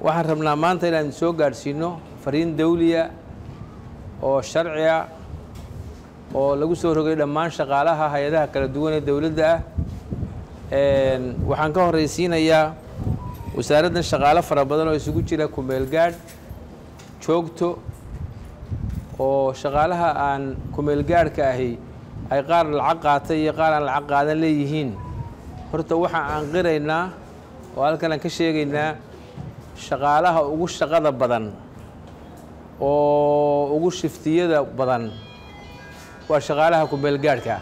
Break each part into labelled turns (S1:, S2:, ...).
S1: waxaan rabnaa maanta inaan soo gaadhsiino fariin dawliya oo sharciya oo lagu soo rogay dhammaan shaqaalaha hay-adaha kala duwan ee dowladda ah waxaan ka horraysiinayaa wasaaraddan shaqaalo fara badan oo isugu jira kumeel gaadh joogto oo shaqaalaha aan kumeel gaadhka ahi ay qaar lacag qaatay iyo qaar aan lacag qaadan leeyihiin horta waxaan aan qiraynaa oo halkan aan ka sheegaynaa shaqaalaha ugu shaqada badan oo ugu shiftiyada badan waa shaqaalaha kumeel gaadhka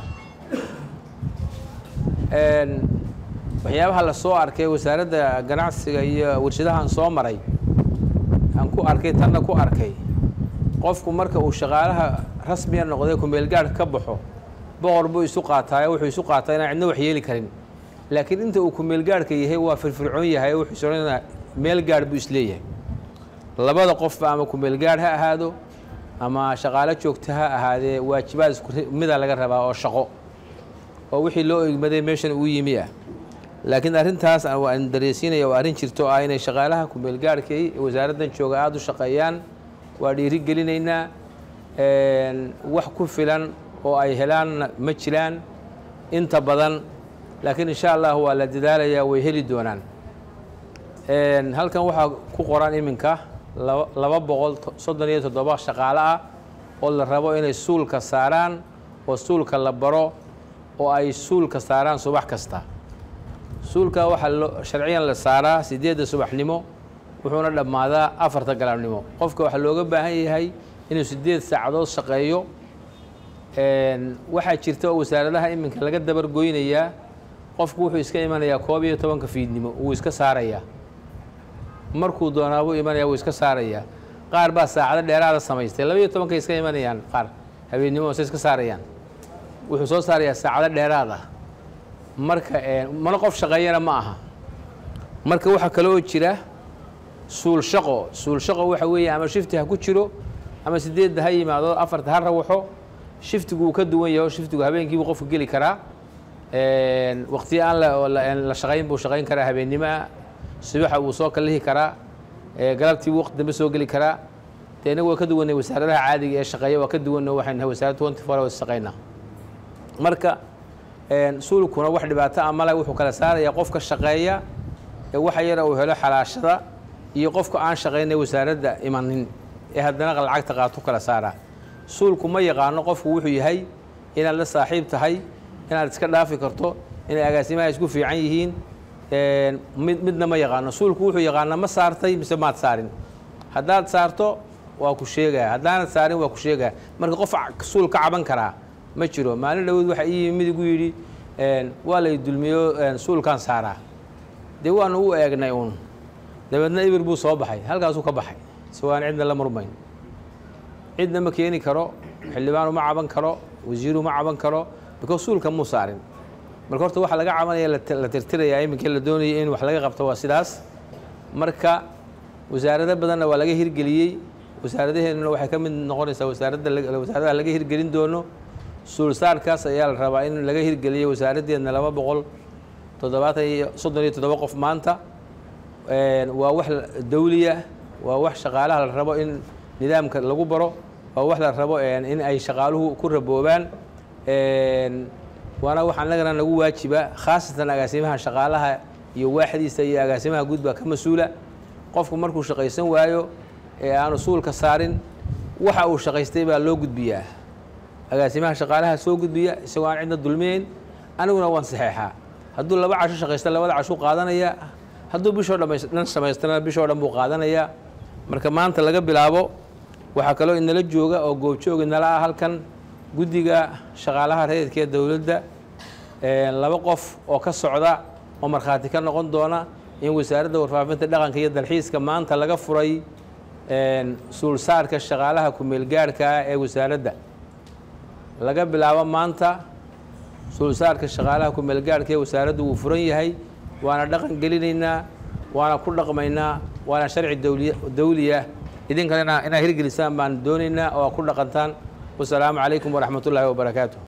S1: waxyaabaha la soo arkay wasaaradda ganacsiga iyo warshadahan soo maray aan ku arkay tanna ku arkay qofku marka uu shaqaalaha rasmiya noqday kumeel gaadh ka baxo boqor buu isu qaataayo wuxuu isu qaataa inaan cidna wax yeeli karin laakiin inta uu kumeel gaadhka yahay waa firfircoon yahay wuxuu soconaa meel gaadh buu isleeyahay labada qofba ama kumeel gaadh ha ahaado ama shaqaalo joogta ha ahaadee waajibaad isku mida laga rabaa oo shaqo oo wixii loo egmaday meeshan uu yimi ah laakiin arrintaas aan dareysiinaya waa arrin jirto ah inay shaqaalaha kumeel gaadhkay wasaaraddan jooga aada u shaqeeyaan waa dhiiri gelinaynaa wax ku filan oo ay helaanna ma jiraan inta badan laakiin insha allah waa la dadaalayaa way heli doonaan halkan waxaa ku qoran iminka laba boqol soddon iyo toddoba shaqaale ah oo la rabo inay suulka saaraan oo suulka la baro oo ay suulka saaraan subax kasta suulka waxaa loo sharciyan la saaraa siddeedda subaxnimo wuxuuna dhammaadaa afarta galabnimo qofka waxaa looga baahan yahay inuu siddeed saacadood shaqeeyo waxaa jirta oo wasaaradaha iminka laga dabar goynayaa qofku wuxuu iska imanayaa koob iyo tobanka fiidnimo wuu iska saarayaa markuu doonaa buu imanaya wuu iska saarayaa qaar baa saacado dheeraada samaystay laba iyo tobankay iska imanayaan qaar habeennimo se iska saarayaan wuxuu soo saarayaa saacado dheeraad ah marka mana qof shaqeeyana ma aha marka waxaa kaloo jira suul shaqo suul shaqo waxa weeye ama shifti ha ku jiro ama sideedda ha yimaado afarta ha rawaxo shiftigu uu ka duwan yahay oo shiftigu habeenkiibuu qofku geli karaa waqtiyo aan la shaqayn buu shaqayn karaa habeennimoa subaxa wuu soo kallihi karaa galabtii waqti dambe soo geli karaa dee inagu waa ka duwanay wasaaradaha caadiga ee shaqeeya waa ka duwanno waxaynu nahay wasaarad twenty four hours shaqaynaa marka suulkuna wax dhibaato a male wuxuu kala saarayaa qofka shaqeeya ee waxa yara uu helo xalaashada iyo qofka aan shaqaynay wasaaradda imanin ee haddana lacagta qaato kala saaraa suulku ma yaqaano qofku wuxuu yahay inaad la saaxiib tahay inaad iska dhaafi karto inay agaasimaha isku fiican yihiin mid midna ma yaqaano suulku wuxuu yaqaanaa ma saartay mise maad saarin haddaad saarto waa ku sheegaya haddaanad saarin waa ku sheegaya marka qof suul ka caban karaa ma jiro maalin dhawood waxa ii yimi midigu yidhi waa lay dulmiyo suulkaan saaraa dee waanu u eegnay uun dabeedna ibir buu soo baxay halkaasuu ka baxay si waan cidna la murmayn cidna ma keeni karo xildhibaanu ma caban karo wasiiru ma caban karo because suulka muu saarin marka horta waxa laga cabanaya la tirtirayaa iminkii la doonayay in wax laga qabto waa sidaas marka wasaarado badanna waa laga hirgeliyey wasaaradaheennuna waxay ka mid noqonaysaa wasaaradda wasaaradaha laga hirgelin doono suulsaarkaas ayaa la rabaa in laga hirgeliyey wasaaraddeedna laba boqol toddobaatan iyo soddon iyo toddoba qof maanta waa wax dawliya waa wax shaqaalaha la rabo in nidaamka lagu baro waa wax la rabo in ay shaqaaluhu ku raboobaan waana wax annagana nagu waajiba khaasatan agaasimaha shaqaalaha iyo waaxdiisa iyo agaasimaha guud baa ka mas-uula qofku markuu shaqaysan waayo ee aanu suulka saarin waxa uu shaqaystay baa loo gudbiyaa agaasimaha shaqaalaha soo gudbiya isagoo aan cidna dulmiyeyn aniguna waan saxeexaa hadduu laba casho shaqaysta labada cashuu qaadanaya hadduu bishoo dhan samaystana bishoo dhan buu qaadanayaa marka maanta laga bilaabo waxaa kaloo inala jooga oo goobjoog inala ah halkan guddiga shaqaalaha rayidka ee dowladda laba qof oo ka socda oo markhaati ka noqon doona in wasaaradda warfaafinta dhaqanka iyo dalxiiska maanta laga furay suulsaarka shaqaalaha kumeel gaadhka ah ee wasaaradda laga bilaabo maanta suulsaarka shaqaalaha kumeel gaadhka ee wasaaraddu wuu furan yahay waana dhaqan gelinaynaa waana ku dhaqmaynaa waana sharci dawliya idinkana inaad hirgelisaan baan doonaynaa oo ku dhaqantaan wasalaamu calaykum waraxmat ullaahi wabarakaatu